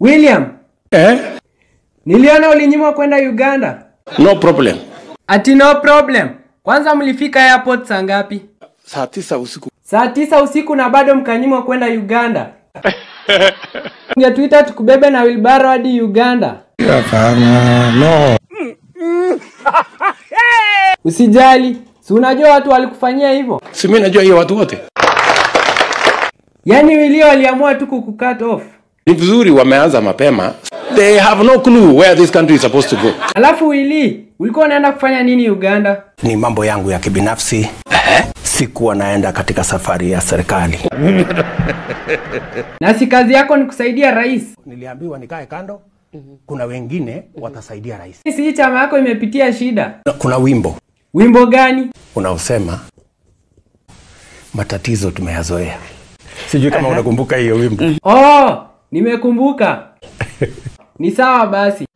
William, Eh? niliona ulinyimwa kwenda Uganda. No problem. Ati no problem. Kwanza mlifika airport saa ngapi? Saa tisa usiku. Saa tisa usiku na bado mkanyimwa kwenda Uganda. Ungetuita tukubebe na wilbaro hadi Uganda. Hapana, no. Usijali, si unajua watu walikufanyia hivyo. Si mimi najua hiyo watu wote. Yaani Wilio waliamua tu kukucut off. Ni vizuri wameanza mapema. They have no clue where this country is supposed to go. Alafu Willy, ulikuwa unaenda kufanya nini Uganda? ni mambo yangu ya kibinafsi sikuwa naenda katika safari ya serikali Na si kazi yako ni kusaidia rais. niliambiwa nikae kando kuna wengine watasaidia rais Si hii chama yako imepitia shida. Na kuna wimbo Wimbo gani? unaosema matatizo tumeyazoea sijui kama unakumbuka hiyo wimbo Oh, nimekumbuka. Ni sawa basi.